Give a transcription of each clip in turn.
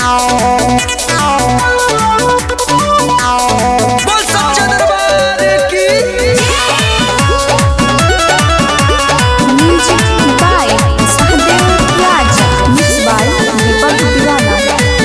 बोल सच्चा दरबार की Music by Sahadev Raja. Mixed by Deepak Diwala.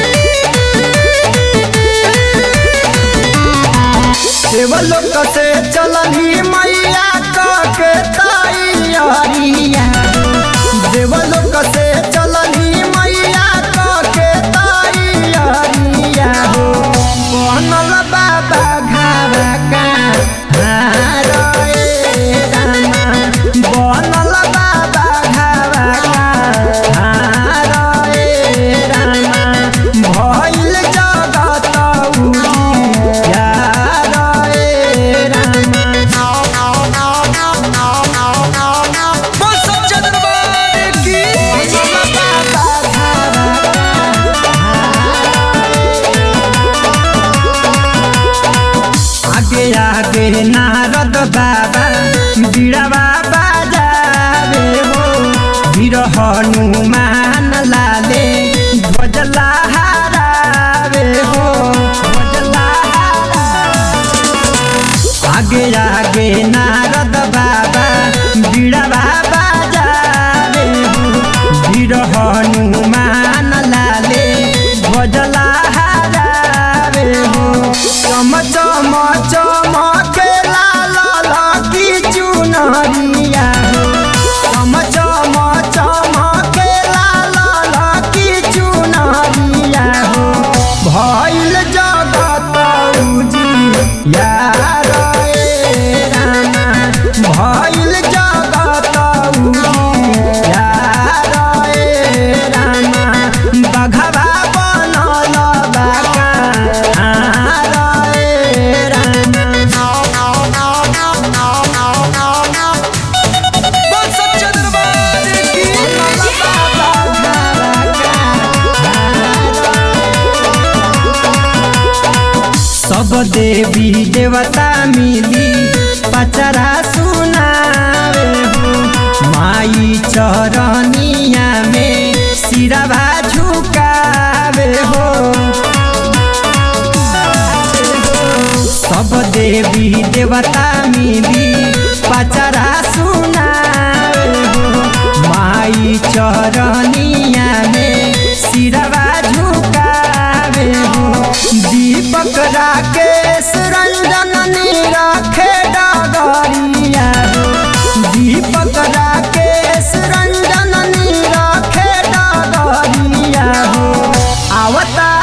देवलोक से चलही मैया के तैयारिया देवलोक से चलही मैया के तैयारिया हो बनल बाबा घावा का हार ए रामा बनल बाबा घावा का हार ए रामा भइल जगत उजियार ए रामा बोल सच्चा दरबार की आगे आगे नारद बाबा बीड़ावा बाजावे हो वीर हनुमान लाले ध्वज लहरावे हो ध्वज लहरावे आगे आगे नारद बाबा बीड़ावा बाजावे हो वीर हनुमान लाले ध्वज लहरावे हो चम चम चमके लाल लकी चुनरिया चम चम चमके लाल लकी चुनरिया हो भइल जगत उजियार ए रामा भइल जगत उजियार ए रामा बघवा बनल बाका हार ए बोल सच्चा दरबार की सब देवी देवता मिली पचरा सुनावे हो माई चरनिया में सिरवा झुकावे हो सब देवी देवता मिली पचरा सुनावे हो माई चरनिया में सिरवा झुकावे हो दीपक राकेश रंजन रखे डगरिया दीपक राकेश रंजन रखे डगरिया हो आवता